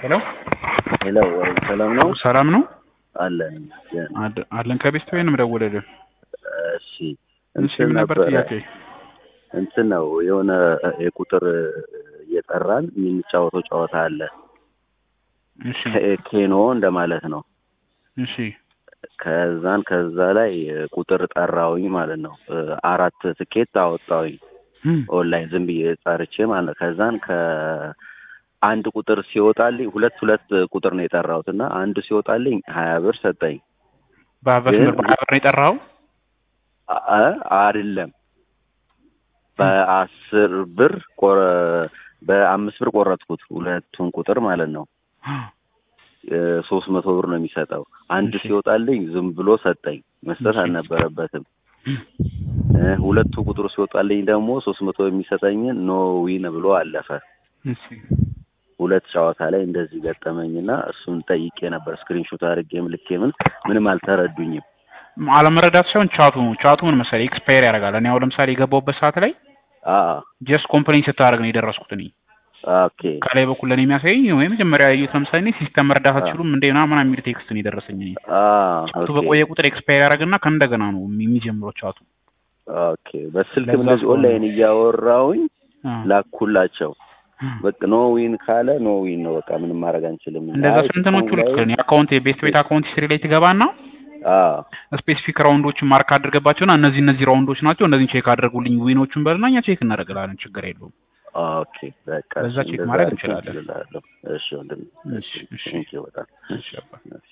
ሄሎ ሄሎ ወይ ሰላም ነው ሰላም ነው አለን አድ- አለን ከቤስት ወይ ነው የምደውልልህ እሺ እሺ ምን ነበር ጥያቄ እንትን ነው የሆነ የቁጥር እየጠራን የምንጫወተው ጨዋታ አለ እሺ ከ- ኬኖ እንደማለት ነው እሺ ከዛን ከዛ ላይ ቁጥር ጠራውኝ ማለት ነው አራት ትኬት አወጣውኝ እም፣ ኦንላይን ዝም ብዬ ጠርቼ ማለት ነው ከዛን ከአንድ ቁጥር ሲወጣልኝ ሁለት ሁለት ቁጥር ነው የጠራሁት እና አንዱ ሲወጣልኝ ሀያ ብር ሰጠኝ በአበስ ግን- ብር በሀያ ብር ነው የጠራኸው አ- አይደለም በአስር ብር ቆረ- በአምስት ብር ቆረጥኩት ሁለቱን ቁጥር ማለት ነው ሶስት መቶ ብር ነው የሚሰጠው አንድ እሺ። ሲወጣልኝ ዝም ብሎ ሰጠኝ መስጠት እሺ። አልነበረበትም እ ሁለቱ ቁጥሩ ሲወጣልኝ ደግሞ ሶስት መቶ የሚሰጠኝን ኖ ዊን ብሎ አለፈ እሺ ሁለት ጨዋታ ላይ እንደዚህ ገጠመኝና እሱን ጠይቄ ነበር ስክሪንሾት አድርጌ ምልኬ ምን ምንም አልተረዱኝም አለመረዳት ሳይሆን ቻቱ ነው ቻቱ ምን መሰለህ ኤክስፓየር ያደርጋል እኔ አሁን ለምሳሌ የገባሁበት ሰዓት ላይ አ ጀስት ኮምፕሌን ስታደርግ ነው የደረስኩት እኔ ኦኬ ከላይ በኩል ለእኔ የሚያሳየኝ ወይ መጀመሪያ ያየሁት ለምሳሌ እኔ ሲስተም መረዳት አትችሉም እንደ ምናምን የሚል ቴክስት ነው የደረሰኝ እኔ አ ቻቱ ኦኬ በቆየ ቁጥር ኤክስፓየር ያደርግና ከእንደገና ነው የሚጀምረው ቻቱ ኦኬ በስልክም ለዛ እንደዚህ ስለሆነ ኦንላይን እያወራውኝ አ። ላኩላቸው በቃ ኖ ዊን ካለ ኖ ዊን ነው በቃ ምንም ማድረግ አንችልም እንደዛ አይ ስንትኖቹ ሲስተሙ ልክ ላይ- ነው የአካውንት የቤት ቤት አካውንት ሂስትሪ ላይ ትገባና አ ስፔሲፊክ ራውንዶችን ማርክ አድርገባቸውና እነዚህ እነዚህ ራውንዶች ናቸው እነዚህን ቼክ አድርጉልኝ ዊኖቹን በልና እኛ ቼክ እናደርግላለን ችግር የለውም ኦኬ በቃ በዛ ቼክ እንደዛ ማድረግ እንትን እንችላለን። እችላለሁ። እሺ ወንድም እሺ፣ እሺ። ቴንኪው በጣም እሺ አባ